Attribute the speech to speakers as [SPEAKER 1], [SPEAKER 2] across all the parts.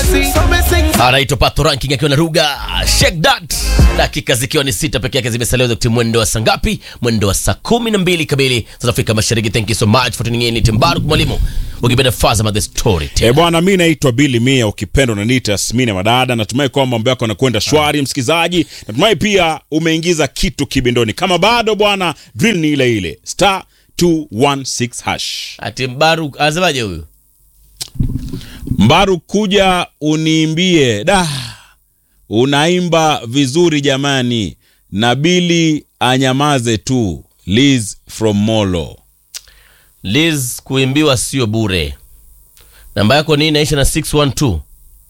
[SPEAKER 1] anaitwa Pato Ranking akiwa na Ruga Shake That, dakika zikiwa ni sita peke yake zimesalia za mwendo wa saa ngapi? Mwendo wa saa kumi na mbili kamili za Afrika Mashariki. Thank you so much for tuning in. Ni Timbaru mwalimu ukipenda Fazama the story
[SPEAKER 2] E bwana, mi naitwa Billy Mia, ukipenda unaniita Smina Madada. Natumai kwamba mambo yako yanakwenda shwari, msikizaji. Natumai pia umeingiza kitu kibindoni. Kama bado bwana, drill ni ile ile star 216 hash.
[SPEAKER 1] ati Mbaru anasemaje huyu?
[SPEAKER 2] Mbaru, kuja uniimbie da, unaimba vizuri jamani, na Billy anyamaze tu. Liz from Molo.
[SPEAKER 1] Liz, kuimbiwa sio bure. Namba yako ni inaisha na 612.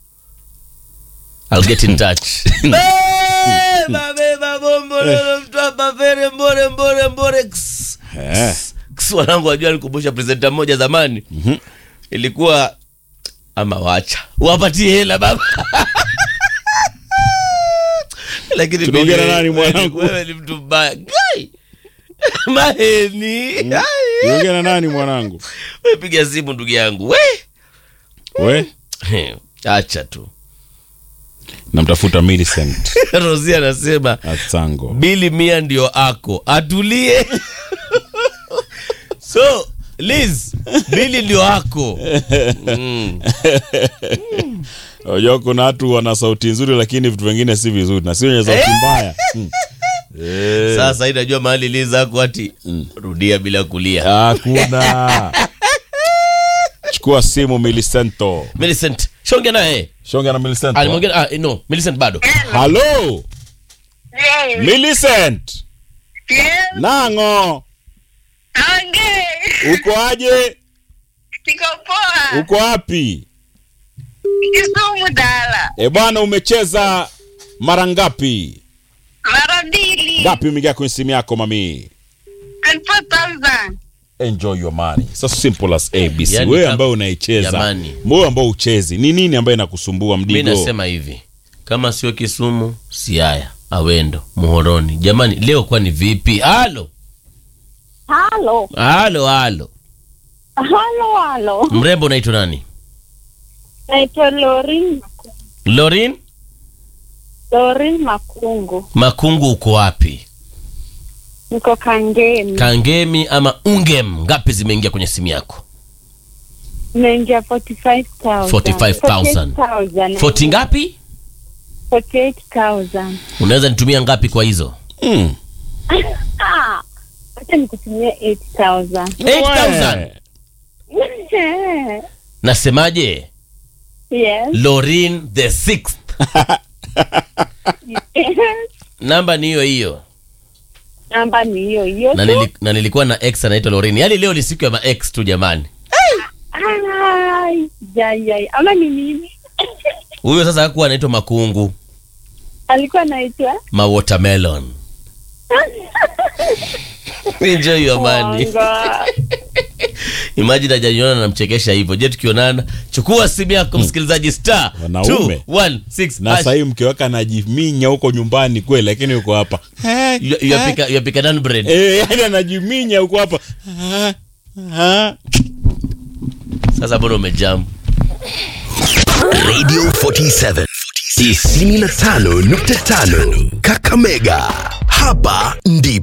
[SPEAKER 1] I'll get in touch. Beba beba bombo lolo mtu hapa fere mbore mbore mbore. Ks.
[SPEAKER 2] Eh.
[SPEAKER 1] Ks, wanangu wajua alikumbusha presenter mmoja zamani. Ilikuwa ama wacha. Wapatie hela baba. Lakini
[SPEAKER 2] Tunaongea na
[SPEAKER 1] Billy,
[SPEAKER 2] nani
[SPEAKER 1] wewe-
[SPEAKER 2] mwanangu?
[SPEAKER 1] Wewe ni mtu mbaya. Gai. Maheni. Ai.
[SPEAKER 2] Niongea na nani mwanangu?
[SPEAKER 1] We piga simu ndugu yangu we
[SPEAKER 2] We
[SPEAKER 1] acha tu
[SPEAKER 2] namtafuta Millicent
[SPEAKER 1] rosi anasema
[SPEAKER 2] Atsango.
[SPEAKER 1] bili mia ndio ako atulie so liz bili ndio ako mm.
[SPEAKER 2] Unajua kuna watu wana sauti nzuri lakini vitu vingine si vizuri na sio wenye sauti mbaya. Mm. Eh,
[SPEAKER 1] sasa hii najua mahali liz ako ati rudia bila kulia
[SPEAKER 2] Hakuna. Chukua simu Millicento.
[SPEAKER 1] Millicent shonge naye
[SPEAKER 2] Shonga na Millicent.
[SPEAKER 1] alimwongea ah, no Millicent bado
[SPEAKER 2] Hello.
[SPEAKER 3] Yes.
[SPEAKER 2] Millicent.
[SPEAKER 3] Yes.
[SPEAKER 2] Nango.
[SPEAKER 3] Ange.
[SPEAKER 2] Uko aje?
[SPEAKER 3] Niko poa.
[SPEAKER 2] Uko wapi?
[SPEAKER 3] Kisumu dala.
[SPEAKER 2] E bwana umecheza mara ngapi?
[SPEAKER 3] Mara mbili.
[SPEAKER 2] Ngapi umeingia kwenye simu yako mami?
[SPEAKER 3] And 4,000.
[SPEAKER 2] enjoy your money so simple as abc
[SPEAKER 1] Yani
[SPEAKER 2] wewe
[SPEAKER 1] kama-
[SPEAKER 2] ambaye unaicheza
[SPEAKER 1] Jamani.
[SPEAKER 2] wewe ambao uchezi ni nini ambaye inakusumbua
[SPEAKER 1] mi
[SPEAKER 2] mdigo
[SPEAKER 1] nasema hivi kama sio kisumu siaya awendo muhoroni jamani leo kwani vipi halo
[SPEAKER 4] Halo,
[SPEAKER 1] halo halo
[SPEAKER 4] halo, halo.
[SPEAKER 1] mrembo unaitwa nani
[SPEAKER 4] Naitwa Lorin,
[SPEAKER 1] lorin
[SPEAKER 4] Lorin Makungu.
[SPEAKER 1] makungu uko wapi
[SPEAKER 4] Niko Kangemi.
[SPEAKER 1] kangemi ama ungem ngapi zimeingia kwenye simu yako
[SPEAKER 4] Naingia 45,000.
[SPEAKER 1] 45,000.
[SPEAKER 4] 48,000.
[SPEAKER 1] 40 ngapi
[SPEAKER 4] 48,000.
[SPEAKER 1] unaweza nitumia ngapi kwa hizo
[SPEAKER 2] mm.
[SPEAKER 4] Ah, acha nikutumie 8,000.
[SPEAKER 1] 8000 nasemaje
[SPEAKER 4] Yes.
[SPEAKER 1] lorin the sixth namba ni hiyo hiyo
[SPEAKER 4] Namba ni hiyo hiyo
[SPEAKER 1] na,
[SPEAKER 4] tu.
[SPEAKER 1] nili, na nilikuwa na ex anaitwa lorin yaani leo ni siku ya ma ex tu jamani
[SPEAKER 4] Ai, jai, jai. Ama ni mimi?
[SPEAKER 1] huyo sasa hakuwa anaitwa makungu
[SPEAKER 4] Alikuwa anaitwa
[SPEAKER 1] ma watermelon enjoy your money
[SPEAKER 4] Mwanga.
[SPEAKER 1] imagine ajaniona namchekesha hivyo je tukionana chukua simu yako msikilizaji star
[SPEAKER 2] Wanaume.
[SPEAKER 1] 216
[SPEAKER 2] na
[SPEAKER 1] hash.
[SPEAKER 2] sahii mke wake anajiminya huko nyumbani kweli lakini yuko hapa
[SPEAKER 1] You- you are pika- you are pika naan bread
[SPEAKER 2] Eh, yani anajiminya huko hapa Ah, ah.
[SPEAKER 1] sasa mbona umejam
[SPEAKER 5] Radio 47 95.5 Kakamega. Hapa ndipo